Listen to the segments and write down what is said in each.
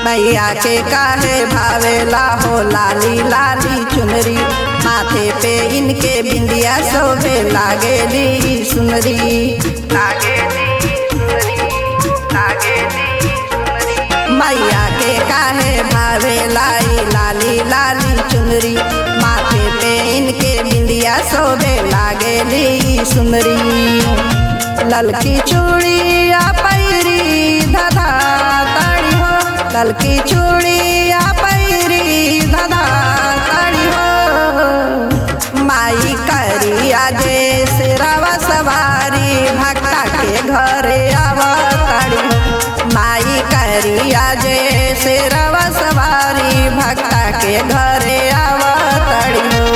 मैया के काहे भावेला हो लाली लाली चुनरी माथे पे इनके बिंदिया शोभे लागेली सुनरी लागेली सुनरी लागेली सुनरी मैया के काहे भावेला ई लाली लाली चुनरी माथे पे इनके बिंदिया शोभे लागेली सुनरी ललकी चूड़िया पैरी धधा ताड़ी हो ललकी चूड़िया पैरी धधा ताड़ी हो माई करिया जे सिरवा सवारी भक्ता के घरे आवताड़ी हो माई करिया जे सिरवा सवारी भक्ता के घरे आवताड़ी हो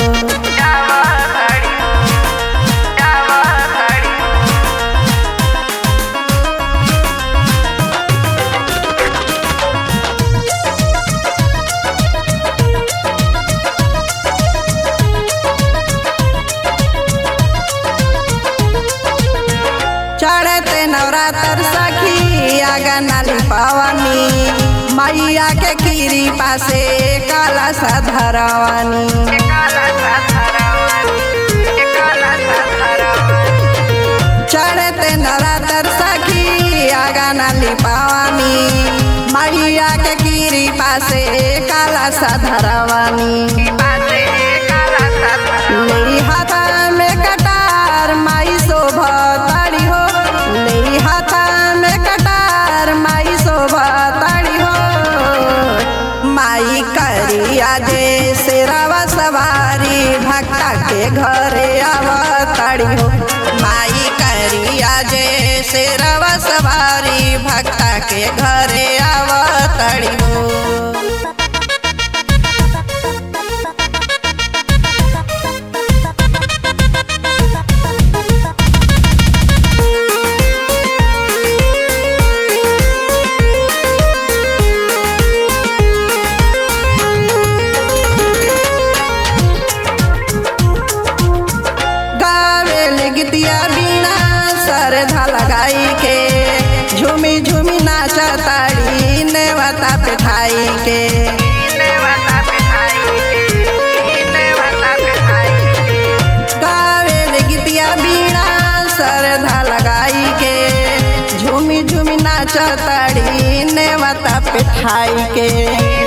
चढ़ते नवरात्र सखी आगा नाली पवानी मैया के खीरी पासे काला सा धरवानी चढ़ते नवरात्र सखी आगा नाली पवानी मैया के खीरी पासे काला सा धरवानी मेरी हाथा में कटार माई शोभा ताड़ी हो मेरी हाथा में कटार माई शोभा ताड़ी हो माई करिया जे सिरवा सवारी भक्ता के घरे आवताड़ी हो माई करिया जे सिरवा सवारी भक्ता के घरे आवताड़ी हो गावेल गीतिया बीना सरधा लगाई के झूमी झूमी नाचा ताड़ी नेवता पिठाई के गावेल गीतिया बीना सरधा लगाई के झूमी झूमी नाचा ताड़ी नेवता पिठाई के